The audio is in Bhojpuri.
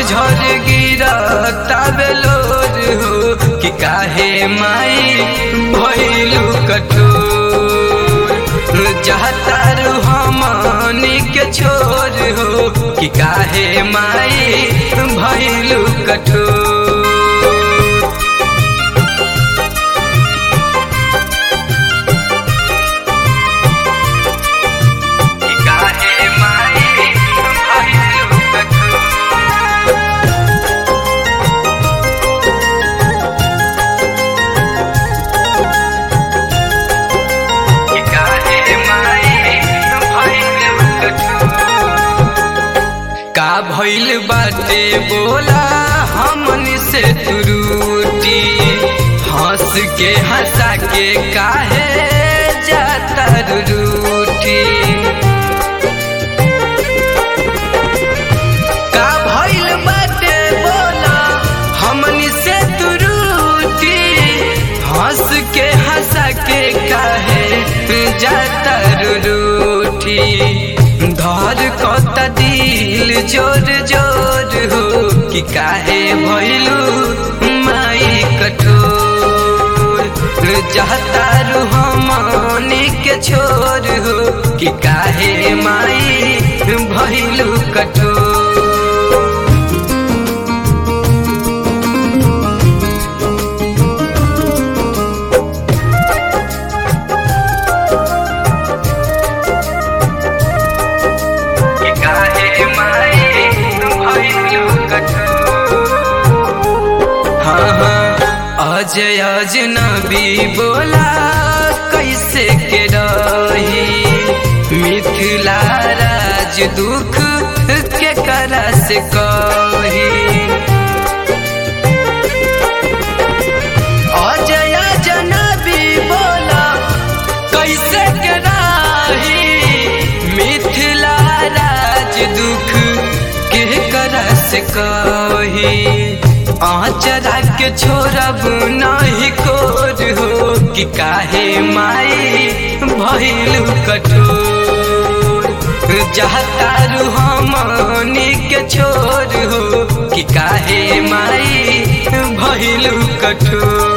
झर गिरा तबेलोर हो कि काहे माई भइलु कठोर जहतारू हमनी के छोर हो कि काहे माई भइलु कठोर कि काहे माई भइलु कठोर कि काहे माई भइलु कठोर का भइल बाटे बोला हमनी से तुरूटी हंस के हंसा के काहे जाता रूठी का भइल बाटे बोला हमनी से तुरूटी हंस के हंसा के काहे जाता रूठी धर कत दिल जोर जोर हो कि काहे भइलू माई कठोर जहतारू हमनी के छोर हो कि काहे माई भइलू कठोर कि काहे माई भइलु कठोर हाँ हाँ अजय अजनबी बोला कैसे के रही मिथिला राज दुख के करा से कही अजय अजनबी बोला कैसे के रही मिथिला राज दुख के करस कही आचरा के छोड़ब नहीं कोर हो कि काहे माई भइलु कठोर जहतारू हमनी के छोर हो कि काहे माई भइलु कठोर